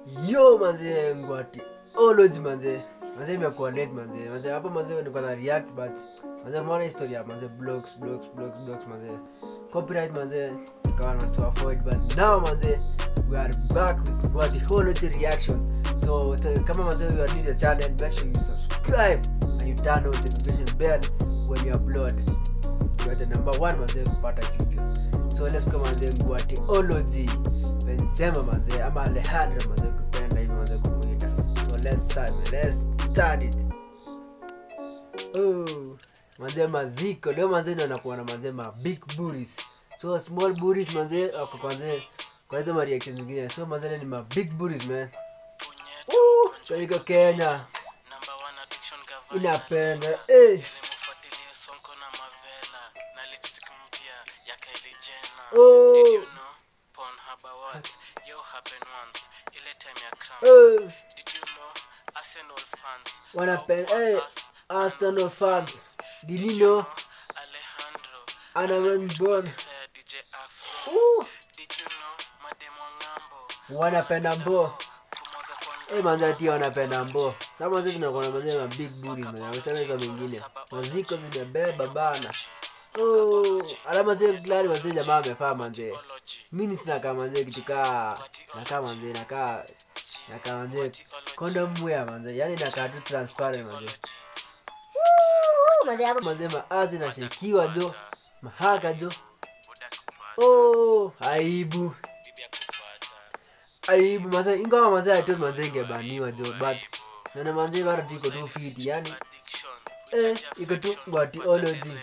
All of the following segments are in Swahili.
yo manze ngwati ology manze manze imekuwa late manze manze hapo manze nilikuwa na react but manze mwana historia manze blogs blogs blogs blogs manze copyright manze tukawa na to avoid but now manze we are back with ngwati ology reaction so to, kama manze you are new to the channel make sure you subscribe and you turn on the notification bell when you upload you are the number one manze kupata video so let's go manze ngwati ology benzema manze ama alejandro manze kupenda hivi manze kumuita so let's start man. let's start it oh manze maziko leo manze ndio anakuwa na manze ma big booties so small booties manze ako kwanze kwa hizo ma reactions zingine so manze leo ni ma big booties man Woo, kwa hiyo Kenya inapenda eh Oh. eh wanapenda eh Arsenal fans did you know ana mbona Ooh, wanapenda mbo eh manze ati wanapenda mbo sasa manze tunakuwa na manze ma big booties man achana hizo mengine maziko zimebeba bana oh alama zile glari manze jamaa amefaa manze mimi sina kama manze kitu kaa nakaa manze nakaa nakaa manze condom wear manze yani nakaa tu transparent manze Mazee hapo manze maazi nashikiwa jo mahaka jo oh aibu aibu manze ingawa manze aitot manze ingebaniwa jo but nana manze bado tu iko tu fiti yani eh iko tu ngwatiology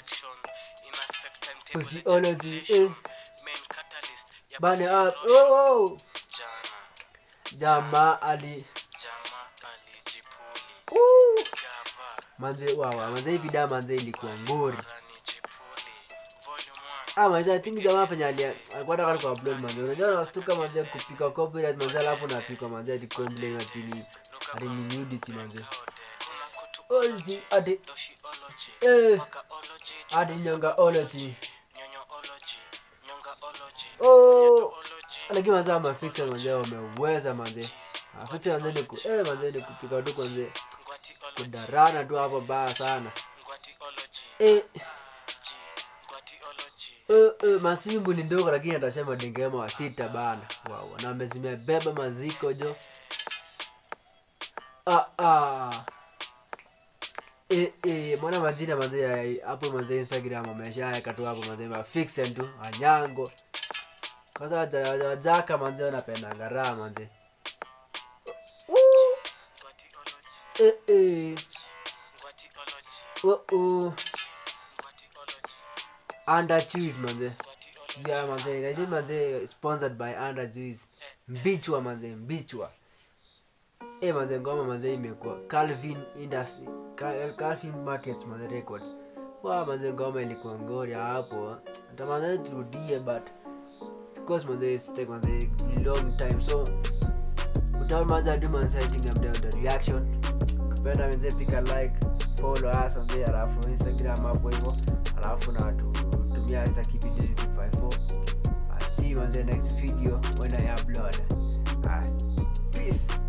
physiology eh bane up oh, oh. jamaa ali uh. manze wawa manze hii video manze ilikuwa ngori ah manze i think jamaa fanya ali alikuwa anataka ku upload manze unajua nastuka manze kupika copyright manze alafu napika manze ati complain ati ni ati ni nudity manze ozi ati eh ati nyonga ology oh lakini manze mafixa manze wameweza manze mafixa manze ni ku eh manze ni kupika tu kwanze kudarana tu hapo baya sana eh Eh, eh, masimbu ni ndogo lakini atasema dengema wa sita bana wow, na zimebeba maziko jo ah, ah. Eh, eh, mwana majina mazee ya- hapo mazee instagram ameshaweka tu hapo mazee mafixen tu anyango kwanza waja- waja- wajaka manze wanapendanga raha manze Woo. eh, eh. Oh, oh. under cheese manze yeah manze najua manze sponsored by under cheese mbichwa manze mbichwa eh manze ngoma manze imekuwa calvin industry Cal- calvin markets manze records wa manze ngoma ilikuwa ngori hapo hata manze turudie but because manze it's take manze long time so without manze ado manze i think i'm done with the reaction kupenda manze pika like follow us manze alafu instagram hapo hivyo alafu na tutumia hasta kipindi 54 I'll see you on the next video when I upload. Uh, peace.